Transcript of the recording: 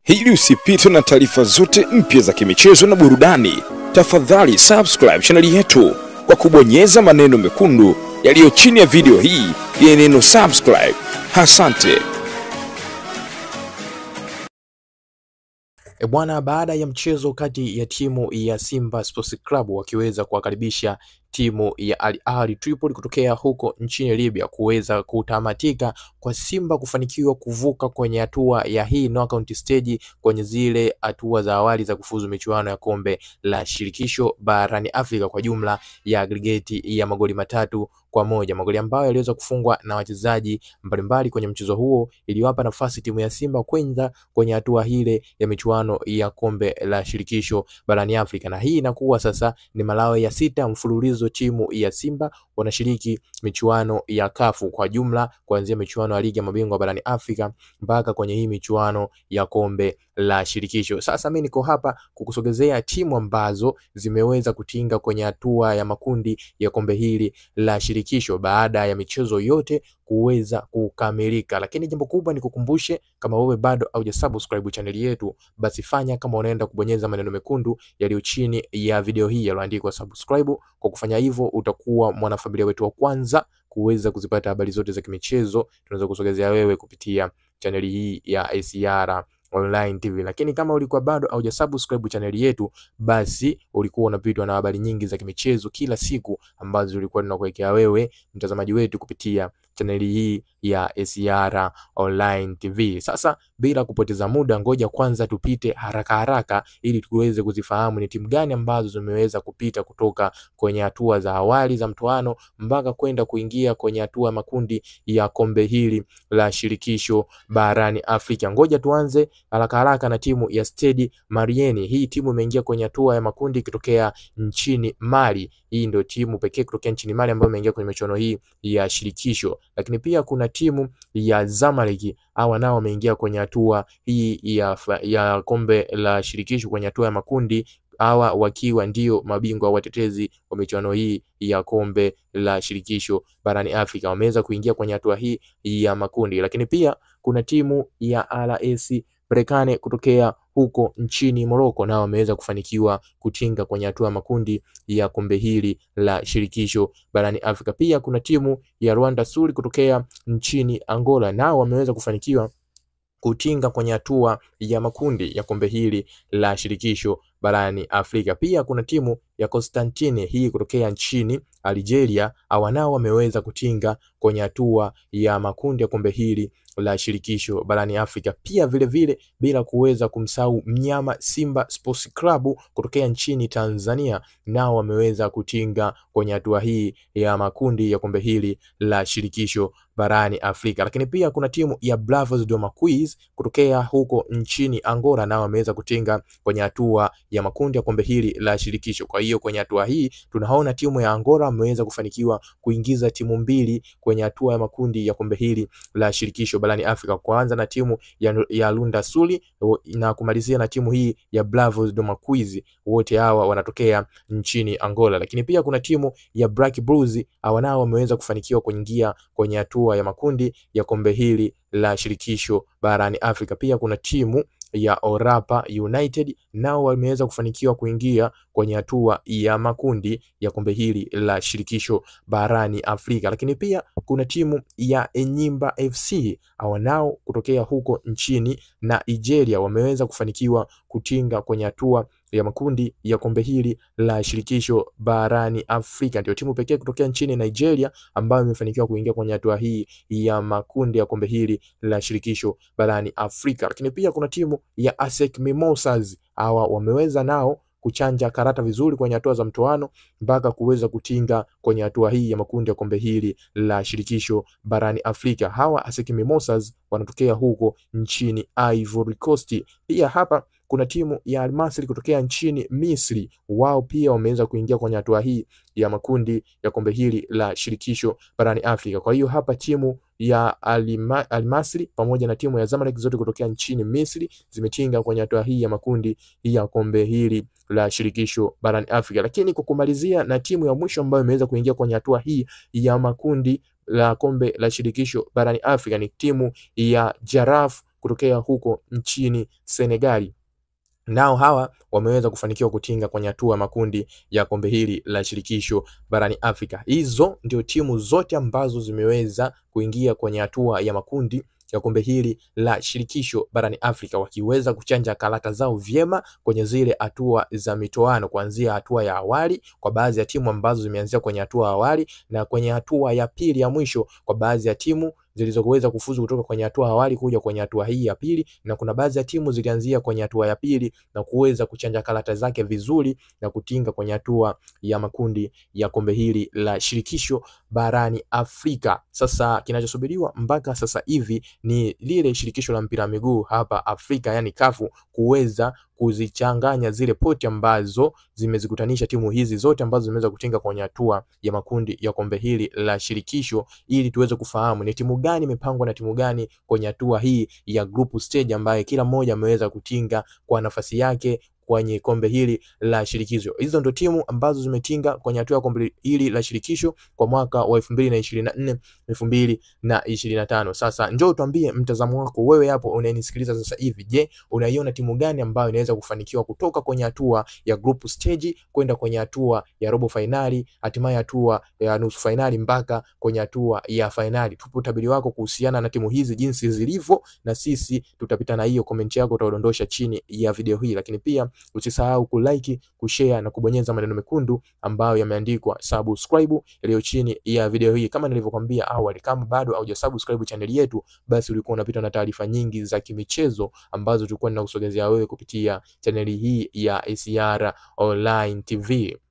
Ili usipitwe na taarifa zote mpya za kimichezo na burudani, tafadhali subscribe chaneli yetu kwa kubonyeza maneno mekundu yaliyo chini ya video hii yenye neno subscribe. Asante. E bwana, baada ya mchezo kati ya timu ya Simba Sports Club wakiweza kuwakaribisha timu ya Al Ahly Tripoli kutokea huko nchini Libya kuweza kutamatika kwa Simba kufanikiwa kuvuka kwenye hatua ya hii knockout stage kwenye zile hatua za awali za kufuzu michuano ya kombe la shirikisho barani Afrika kwa jumla ya aggregate ya magoli matatu kwa moja, magoli ambayo yaliweza kufungwa na wachezaji mbalimbali kwenye mchezo huo, iliwapa nafasi timu ya Simba kwenda kwenye hatua ile ya michuano ya kombe la shirikisho barani Afrika, na hii inakuwa sasa ni malao ya sita mfululizo timu ya Simba wanashiriki michuano ya kafu kwa jumla, kuanzia michuano ya ligi ya mabingwa barani Afrika mpaka kwenye hii michuano ya kombe la shirikisho. Sasa mimi niko hapa kukusogezea timu ambazo zimeweza kutinga kwenye hatua ya makundi ya kombe hili la shirikisho baada ya michezo yote kuweza kukamilika. Lakini jambo kubwa ni kukumbushe, kama wewe bado haujasubscribe chaneli yetu, basi fanya kama unaenda kubonyeza maneno mekundu yaliyo chini ya video hii yaliyoandikwa subscribe. Kwa kufanya hivyo, utakuwa mwanafamilia wetu wa kwanza kuweza kuzipata habari zote za kimichezo tunaweza kusogezea wewe kupitia chaneli hii ya ACR Online TV. Lakini kama ulikuwa bado haujasubscribe chaneli yetu, basi ulikuwa unapitwa na habari nyingi za kimichezo kila siku ambazo tulikuwa tunakuwekea wewe mtazamaji wetu kupitia chaneli hii ya ACR Online TV. Sasa bila kupoteza muda, ngoja kwanza tupite haraka haraka ili tuweze kuzifahamu ni timu gani ambazo zimeweza kupita kutoka kwenye hatua za awali za mtoano mpaka kwenda kuingia kwenye hatua makundi ya kombe hili la shirikisho barani Afrika. Ngoja tuanze haraka haraka na timu ya Stade Malien. Hii timu imeingia kwenye hatua ya makundi ikitokea nchini Mali. Hii ndio timu pekee kutokea nchini Mali ambayo imeingia kwenye michuano hii ya shirikisho, lakini pia kuna timu ya Zamalek hawa nao wameingia kwenye hatua hii ya, ya kombe la shirikisho kwenye hatua ya makundi hawa wakiwa ndio mabingwa watetezi wa michuano hii ya kombe la shirikisho barani Afrika, wameweza kuingia kwenye hatua hii ya makundi. Lakini pia kuna timu ya RS Berkane kutokea huko nchini Morocco, nao wameweza kufanikiwa kutinga kwenye hatua makundi ya kombe hili la shirikisho barani Afrika. Pia kuna timu ya Rwanda Suri kutokea nchini Angola, nao wameweza kufanikiwa kutinga kwenye hatua ya makundi ya kombe hili la shirikisho barani Afrika. Pia kuna timu ya Constantine hii kutokea nchini Algeria, hawa nao wameweza kutinga kwenye hatua ya makundi ya kombe hili la shirikisho barani Afrika. Pia vile vile bila kuweza kumsahau mnyama Simba Sports Club kutokea nchini Tanzania, nao wameweza kutinga kwenye hatua hii ya makundi ya kombe hili la shirikisho barani Afrika. Lakini pia kuna timu ya Bravos do Maquis kutokea huko nchini Angola, nao wameweza kutinga kwenye hatua ya makundi ya kombe hili la shirikisho. Kwa hiyo kwenye hatua hii tunaona timu ya Angola wameweza kufanikiwa kuingiza timu mbili kwenye hatua ya makundi ya kombe hili la shirikisho barani Afrika, kuanza na timu ya, ya Lunda Suli na kumalizia na timu hii ya Bravos do Maquis. Wote hawa wanatokea nchini Angola, lakini pia kuna timu ya Black Bulls, hawa nao wameweza kufanikiwa kuingia kwenye hatua ya makundi ya kombe hili la shirikisho barani Afrika. Pia kuna timu ya Orapa United nao wameweza kufanikiwa kuingia kwenye hatua ya makundi ya kombe hili la shirikisho barani Afrika. Lakini pia kuna timu ya Enyimba FC hawa nao kutokea huko nchini na Nigeria wameweza kufanikiwa kutinga kwenye hatua ya makundi ya kombe hili la shirikisho barani Afrika. Ndio timu pekee kutokea nchini Nigeria ambayo imefanikiwa kuingia kwenye hatua hii ya makundi ya kombe hili la shirikisho barani Afrika. Lakini pia kuna timu ya ASEC Mimosas, hawa wameweza nao kuchanja karata vizuri kwenye hatua za mtoano mpaka kuweza kutinga kwenye hatua hii ya makundi ya kombe hili la shirikisho barani Afrika. Hawa ASEC Mimosas wanatokea huko nchini Ivory Coast. Pia hapa kuna timu ya Almasri kutokea nchini Misri, wao pia wameweza kuingia kwenye hatua hii ya makundi ya kombe hili la shirikisho barani Afrika. Kwa hiyo hapa timu ya Alima, Almasri pamoja na timu ya Zamalek zote kutokea nchini Misri zimetinga kwenye hatua hii ya makundi ya kombe hili la shirikisho barani Afrika. Lakini kwa kumalizia na timu ya mwisho ambayo imeweza kuingia kwenye hatua hii ya makundi la kombe la shirikisho barani Afrika ni timu ya Jaraf kutokea huko nchini Senegali nao hawa wameweza kufanikiwa kutinga kwenye hatua ya makundi ya kombe hili la shirikisho barani Afrika. Hizo ndio timu zote ambazo zimeweza kuingia kwenye hatua ya makundi ya kombe hili la shirikisho barani Afrika wakiweza kuchanja karata zao vyema kwenye zile hatua za mitoano, kuanzia hatua ya awali kwa baadhi ya timu ambazo zimeanzia kwenye hatua ya awali na kwenye hatua ya pili ya mwisho kwa baadhi ya timu zilizoweza kufuzu kutoka kwenye hatua awali kuja kwenye hatua hii ya pili, na kuna baadhi ya timu zilianzia kwenye hatua ya pili na kuweza kuchanja karata zake vizuri na kutinga kwenye hatua ya makundi ya kombe hili la shirikisho barani Afrika. Sasa kinachosubiriwa mpaka sasa hivi ni lile shirikisho la mpira wa miguu hapa Afrika, yani kafu kuweza kuzichanganya zile poti ambazo zimezikutanisha timu hizi zote ambazo zimeweza kutinga kwenye hatua ya makundi ya kombe hili la shirikisho, ili tuweze kufahamu ni timu gani imepangwa na timu gani kwenye hatua hii ya group stage, ambaye kila mmoja ameweza kutinga kwa nafasi yake kwenye kombe hili la shirikisho. Hizo ndio timu ambazo zimetinga kwenye hatua ya kombe hili la shirikisho kwa mwaka wa 2024 2025. Sasa njoo tuambie mtazamo wako wewe hapo unayenisikiliza sasa hivi. Je, unaiona timu gani ambayo inaweza kufanikiwa kutoka kwenye hatua ya group stage kwenda kwenye hatua ya robo finali, hatimaye hatua ya nusu finali mpaka kwenye hatua ya finali? Tupe utabiri wako kuhusiana na timu hizi jinsi zilivyo, na sisi tutapita na hiyo comment yako utaodondosha chini ya video hii, lakini pia usisahau kulike, kushare na kubonyeza maneno mekundu ambayo yameandikwa subscribe yaliyo chini ya video hii. Kama nilivyokuambia awali, kama bado haujasubscribe channel yetu, basi ulikuwa unapita na taarifa nyingi za kimichezo ambazo tulikuwa tunakusogezea wewe kupitia chaneli hii ya ACR Online TV.